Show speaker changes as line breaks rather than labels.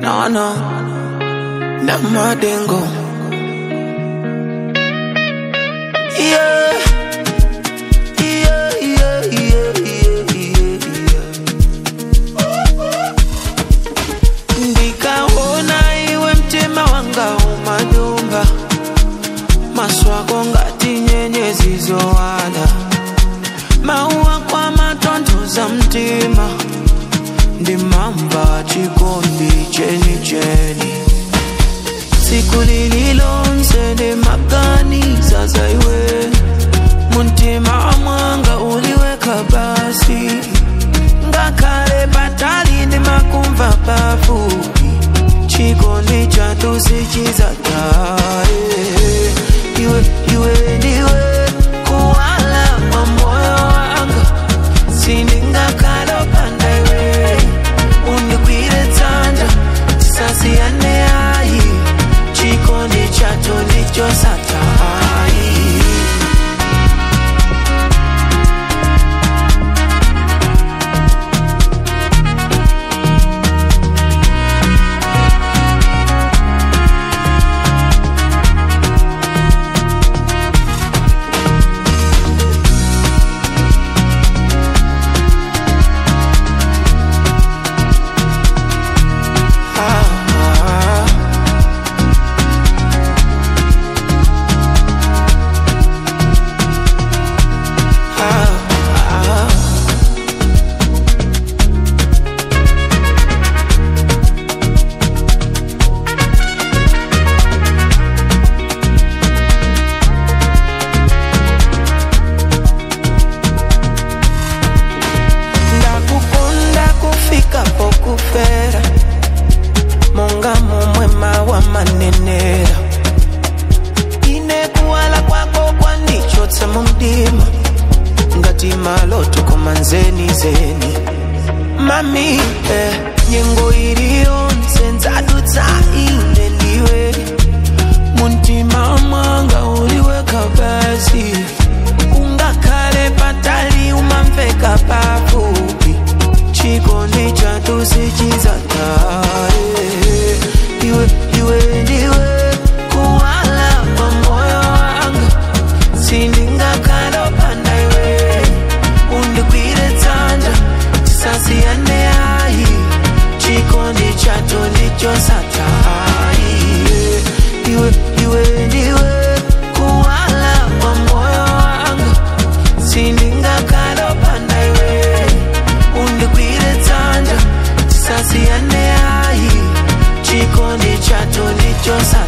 No, no. Namadengo. Yeah. Yeah, yeah, yeah, yeah, yeah, yeah. Ndikaona iwe mtima wanga umadumba maswako ngati nyenyezi zowala mauwa kwa matonthoza mtima ndimamba chikondi cheni cheni tsiku lililonse ndimaganiza za iwe muntima mwanga uliweka basi ngakhale patali ndimakumva pafupi chikondi chathu sichizathaye iwe iwe ndiwe kuwala kwa moyo wanga sindingakhala opanda iwe undigwire dzanja tisasiyane ayi chikondi chathu ndichosathayi ah, ah. Ah, ah. ndakukonda kufika pokufera monga momwe mawa manenera ine kuwala kwako kwandichotsa mu mdima ngati maloto koma nzeni zeni mami eh, nyengo iliyonse ndzadutsa ine ndiwe muntima mwanga uliweka basi ungakhale patali umamveka pafupi chikondi chathu sichizathaye iwe iwe ndiwe kuwala kwa moyo wanga sindingakhala opanda iwe undigwire dzanja tisasiyane ayi chikondi chathu ndichosathayi iwe iwe ndiwe kuwala kwa moyo wanga sindingakhala opanda iwe undigwire dzanja tisasiyane ayi chikondi chathu ndichosathayi